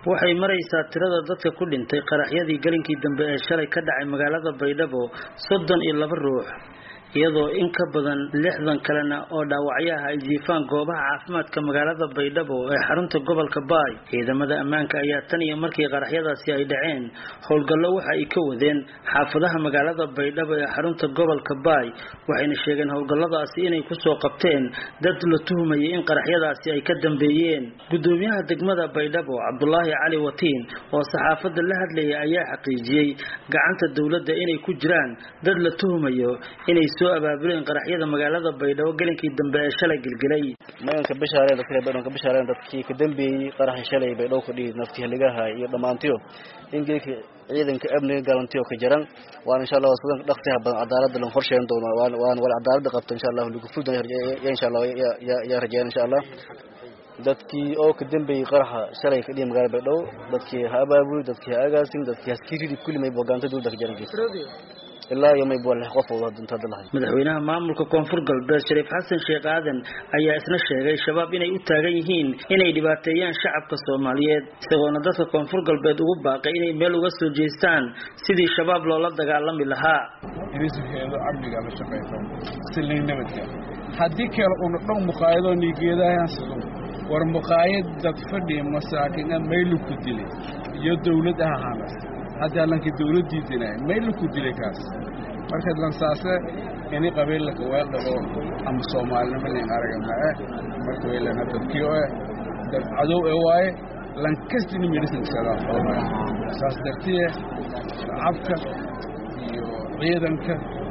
waxay maraysaa tirada dadka ku dhintay qaraxyadii galinkii dambe ee shalay ka dhacay magaalada baydhabo soddon iyo laba ruux iyadoo in ka badan lixdan kalena oo dhaawacyaha ay jiifaan goobaha caafimaadka magaalada baydhabo ee xarunta gobolka baay ciidamada ammaanka ayaa tan iyo markii qaraxyadaasi ay dhaceen howlgallo waxa ay ka wadeen xaafadaha magaalada baydhabo ee xarunta gobolka baay waxayna sheegeen howlgalladaasi inay kusoo qabteen dad la tuhumayay in qaraxyadaasi ay ka dambeeyeen gudoomiyaha degmada baydhabo cabdulaahi cali watiin oo saxaafadda la hadlayay ayaa xaqiijiyey gacanta dowladda inay ku jiraan dad la tuhumayo inay soo abaabuleen qaraxyada magaalada baydhabo gelinkii dambe ee shalay gelgelay maganka bishaareen dadka baydhabo ka bishaareen dadkii ka dambeeyey qaraxi shalay baydhabo ka dhigi nafti haligaha iyo dhammaantiyo in geelka ciidanka amniga galantiyo ka jiran waan insha allah sidan dhaqsiha badan cadaaladda lan horsheen doono waan waan wal cadaaladda qabto insha allah lagu fudan ya insha allah ya rajaan insha allah dadkii oo ka dambeeyey qaraxa shalay ka dhigi magaalada baydhabo dadkii ha abaabuli dadkii ha agaasin dadkii haskiridi kulli may bogaanta dowladda ka jiran ilaa iyo may boole qof wada dunta dalahay madaxweynaha maamulka koonfur galbeed shariif xasan sheekh aadan ayaa isna sheegay shabaab inay u taagan yihiin inay dhibaateeyaan shacabka soomaaliyeed isagoona dadka koonfur galbeed ugu baaqay inay meel uga soo jeestaan sidii shabaab loola dagaalami lahaa inisuheedo amniga la shaqayso silay nabadka haddii kale una dhow muqaayadoo nigeedahaasado war muqaayad dad fadhi masaakin a maylu ku dilay iyo dawlad ah ahaanas haddaa lanka dawladdii dinay maylu ku dilay kaas marka lansaase ini qabiillaka weeldhabo ama soomaalinimo nin araga mae marka weylana dadkii o eh dad cadow e waaye lankastini medhisankasadaa foomay saas dartiye shacabka iyo ciidanka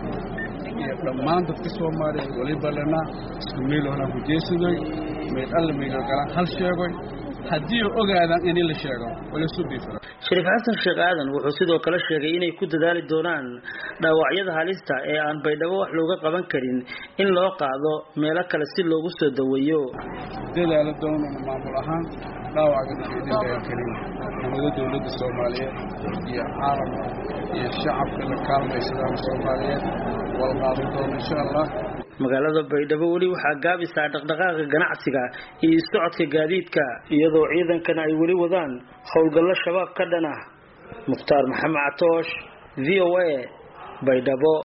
iyo dhammaan dadka soomaaliya weliba lana isku meeloohnaa ku jeesadoy mayd alla maydoo galaan hal sheegoy haddii ogaadaan ini la sheego walasubifra shariif xasan sheekh aadan wuxuu sidoo kale sheegay inay ku dadaali doonaan dhaawacyada halista ee aan baydhabo wax looga qaban karin in loo qaado meelo kale si loogu soo daweeyo dadaala doonana maamul ahaan dhaawacga naxidinkaa kelin nabada dowladda soomaaliyeed iyo caalamka iyo shacabka la kaalmaysadaan soomaaliyeed wal qaadan doono insha allah magaalada baydhabo weli waxaa gaabisaa dhaqdhaqaaqa ganacsiga iyo socodka gaadiidka iyadoo ciidankana ay weli wadaan howlgallo shabaab ka dhan ah mukhtaar maxamed catoosh v o a baydhabo